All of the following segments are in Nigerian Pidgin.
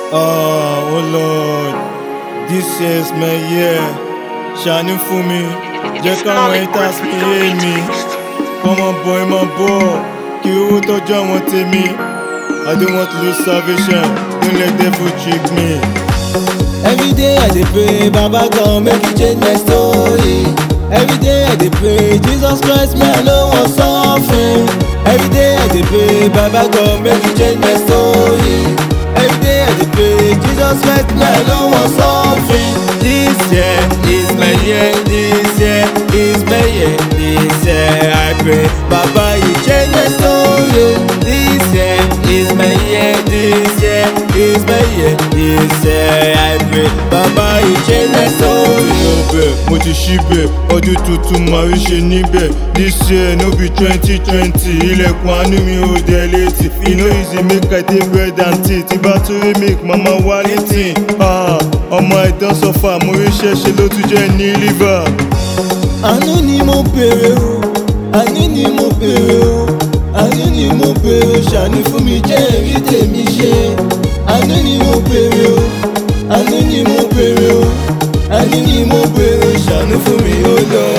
Oh, oh Lord, this is my year. Ṣàánú fún mi, jẹ́ káwọn haters mi hate mi. Kọ́mọ bọ̀ ẹ máa bọ̀, kí owó tọ́jú àwọn tèmi. I don't want to lose salvation, don't let devil trick me. Every day I dey pray, Baba God make you change my story. Every day I dey pray, Jesus Christ, me I no wan suffer. Every day I dey pray, Baba God make you change my story. Every day I dey pray, Jesus Christ, me I no wan suffer. This year is my year, this year is my year, this year I pray, Baba you change my story. This year is my year, this year is my year, this year I pray, Baba you change my story. Ọbẹ̀ mo ti ṣí bẹ̀, ọdún tuntun máa rí ṣe níbẹ̀. This year no be twenty twenty, ilẹ̀kùn àánú mi ò dẹ̀ létí. E no easy make I take bread and tea, tí bá tún rí make mama wá létí. Ah, ọmọ ẹ̀dán sọ́fà, mo rí ṣẹ́ṣe ló tún jẹ́ ní liver. Àánú ni mo bèrè o, àánú ni mo bèrè o, àánú ni mo bèrè o, ṣàánú fún mi jẹ́ èrí tèmi ṣe. Àánú ni mo bèrè o, àánú ni mo bèrè o, àánú ni mo bèrè o, ṣàánú fún mi o lọ.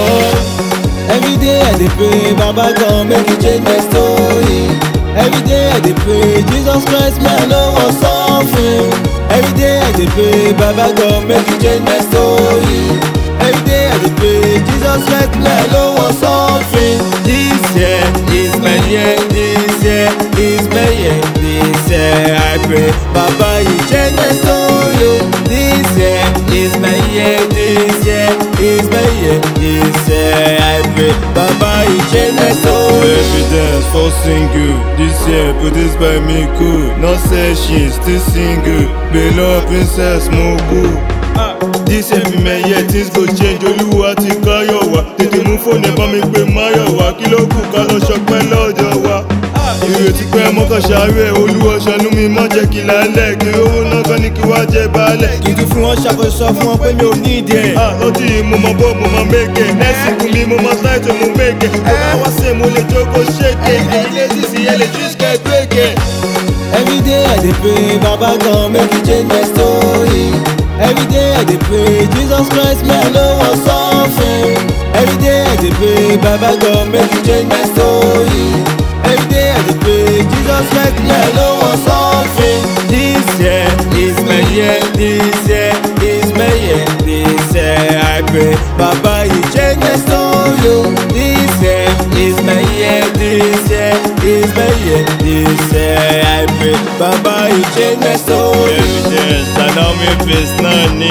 Every day I dey pray, Baba God make you change my story. Every day I dey pray, Jesus Christ, me I no wan suffer. Every day I dey pray, Baba God make you change my story. Every day I dey pray, Jesus Christ, me I no wan suffer. This year is my year, this year is my year, this year I pray, Baba you change my story. oh. This year is my year, this year is my year, this year I pray, Baba you change my story. Evidence for single, this year produced by me cool. Not say she still single, below princess mo cool. This year be my year, things go change, olúwa ti káyọ̀ wá. Tètè mú fóònù ẹ̀ bá mi pé máyọ̀ wá, kí ló kù ká lọ ṣọpẹ́ lọ́dọ̀ wa. Ìrètí pé mọ́kàn ṣàárẹ̀, olúwa ṣàánú mi má jẹ́ kí lálẹ́. Kí owó náà kán ní kí wá jẹ baálẹ̀. Kí n tún fún wọn ṣàkóso fún wọn pé mi ò ní ìdí ẹ̀. Ah, lọ́tí yìí mo mọ bó mo mọ méke. Nẹ́ẹ̀sì kún mi mo mọ táìtò mo méke. Mo bá wá sí mo lè jókòó ṣéke. Ẹyin lè sì sí ẹ lè jí ṣe gbéke. Every day I dey pray, Baba God make you change my story. Every day I dey pray, Jesus Christ, me I no wan suffer. Every day I dey pray, Baba God make you change my story. Every day I dey pray, Jesus Christ, me I no wan suffer. This year is my year, this year is my year, this year I pray, Baba you change my story. oh. This year is my year, this year is my year, this year I pray, Baba you change my story. Evidence tàná mi face náà ni.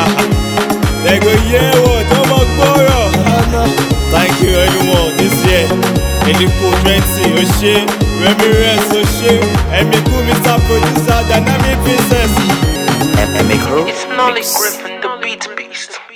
Ẹ̀gọ́ yẹ wọ̀ tó mọ gbọ́rọ̀. Thank you everyone this year. Eliko twenty o ṣe, Reverence o ṣe, Ẹ̀mí kú Mr Producer Dynamic Princess. It's Nolly Griffin, the beat beast.